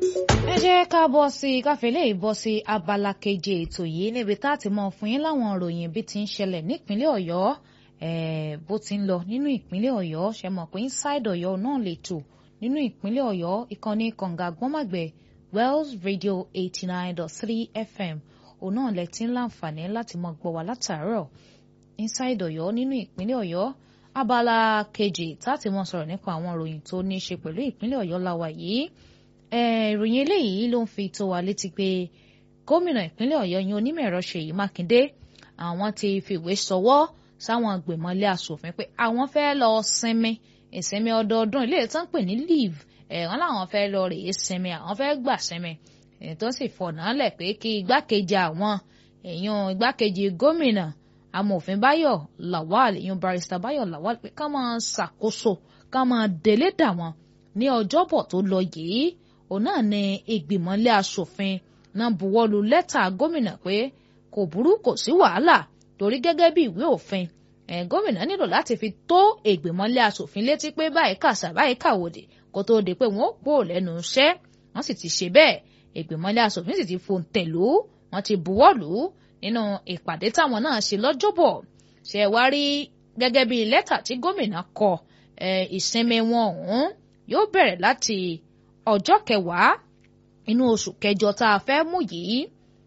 ẹ jẹ́ ká bọ́ sí i káfílẹ̀ ìbọ́ sí abala keje ètò yìí níbi tá a ti mọ̀ fún yín láwọn ìròyìn bí ti ń ṣẹlẹ̀ nípínlẹ̀ ọ̀yọ́ bó ti ń lọ nínú ìpínlẹ̀ ọ̀yọ́ ṣe mọ̀ pé inside ọ̀yọ́ náà lè tò nínú ìpínlẹ̀ ọ̀yọ́ ìkànnì kànga gbọ́màgbẹ̀ wells radio eighty nine dot three fm òun náà lẹ ti ń láǹfààní láti mọ gbọ́ wá látàárọ̀ inside ọ̀yọ́ nínú ìpínlẹ̀ ọ̀yọ́ abala kejì tá a ti mọ sọ̀rọ̀ nípa àwọn ìròyìn tó ní í ṣe pẹ̀lú ìpínlẹ̀ ọ̀yọ́ láwa yìí ìròyìn eléyìí ló ń fi tó wa létí pé gómìnà ìpínlẹ̀ ọ̀yọ́ yín onímọ̀-ẹ̀rọ ṣèyí mákindé àwọn ti fìwé sọwọ́ sáwọn gbèmọ̀lé asòfin pé àwọn fẹ́ lọ sinmi ìsinmi ọdọọdún ilé ìtàn pè ní leave ẹ̀wọ̀n làwọn fẹ́ lọ rèé sinmi àwọn fẹ́ gbà sinmi tó sì fọ̀nà lẹ̀ pé kí igbákejì àwọn èèyàn igbákejì gómìnà amòfin báyọ̀ lawal èèyàn barrister báyọ̀ lawal pé ká máa ṣàkóso ká máa délé dà wọ́n ní ọjọ́bọ̀ tó lọ yìí òun náà ni ìgbìmọ̀lé asòfin náà buwọ́lu lẹ́tà gómìnà pé kò burú kò sí wàhálà torí gẹ́gẹ́ bí ìwé òfin ẹ̀ gómìnà nílò láti fi tó ìgbìmọ̀lé asòfin létí pé báyìí kàṣà báyìí kàwòdì kó tóó di pé wọ́n pò lẹ́nu iṣẹ́ wọ́n sì ti ṣe bẹ́ẹ̀ ìgbìmọ̀lé asòfin sì ti fòǹtẹ̀lú wọ́n ti buwọ́lù nínú ìpàdé táwọn náà ṣe lọ́jọ́bọ̀ ṣe wá rí gẹ́gẹ́ bí lẹ́tà tí gómìnà kọ ìsinmi wọn ọ̀hún yóò bẹ̀rẹ̀ láti ọjọ́ kẹwàá inú oṣù kẹjọ tá a fẹ́ mú yìí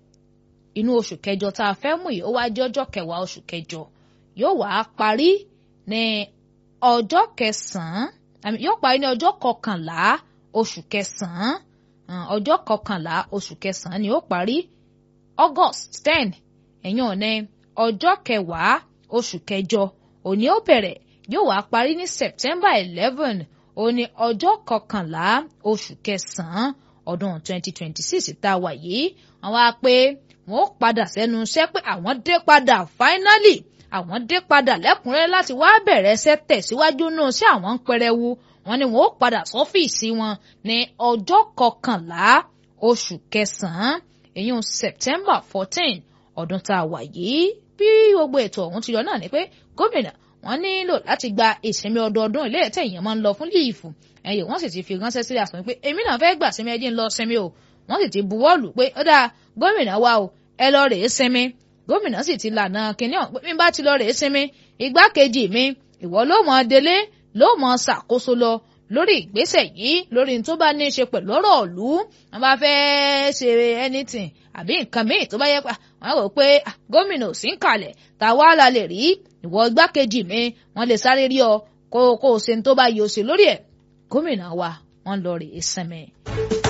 inú oṣù kẹjọ tá a fẹ́ mú yìí ó wá jẹ́ ọjọ́ kẹwàá oṣù kẹjọ yóò wá parí ní ọjọ́ kẹsàn-án yóò parí ní ọjọ́ kọkànlá oṣù kẹsàn-án ọjọ́ kọkànlá oṣù kẹsàn-án ni ó parí August ten ẹ̀yàn ní ọjọ́ kẹwàá oṣù kẹjọ òní ó bẹ̀rẹ̀ yóò wá parí ní September eleven ó ní ọjọ́ kọkànlá oṣù kẹsàn-án ọdún 2026 tá a wà yìí àwọn á pé wọ́n padà sẹ́nu iṣẹ́ pé àwọn dé padà finally àwọn dé padà lẹ́kùnrẹ́rẹ́ láti wá bẹ̀rẹ̀ ẹsẹ̀ tẹ̀síwájú náà sí àwọn ń pẹrẹwu wọ́n ní wọ́n ó padà sọ́fíìsì wọn ní ọjọ́ kọkànlá oṣù kẹsàn-án èyún September 14 ọdún tá a wà yìí bí gbogbo ètò ọ̀hún ti yọ náà ni pé gómìnà wọ́n nílò láti gba ìsinmi ọdọọdún ilé ẹ̀tẹ̀ èèyàn máa ń lọ fún líìfù ẹ̀yẹ wọ́n sì ti fi ránṣẹ́ sílẹ̀ àsọ̀rọ̀ pé èmi náà fẹ́ gbà sinmi ẹjẹ́ ń lọ sinmi o wọ́n sì ti buwọ́lù pé ó dáa gómìnà wa o ẹ lọ rèé sinmi gómìnà sì ti lànà kínní ọ̀hún pé mi bá ti lọ rèé sinmi igbákejì mi ìwọ ló mọ délé ló mọ ṣàkóso lọ lórí ìgbésẹ̀ yìí lórí tó bá ní í ṣe pẹ̀lú ọ̀rọ̀ ìlú wọn bá fẹ́ ṣe anything àbí nǹkan míì tó bá yẹ pa wọn rò pé gómìnà ò sí ń kalẹ̀ tàwa la lè rí ìwọ igbákejì mi wọn lè sáré rí ọ kó kó o ṣe tó bá yọ ọ ṣe lórí ẹ̀ gómìnà wa wọn lọ rèé sinmi.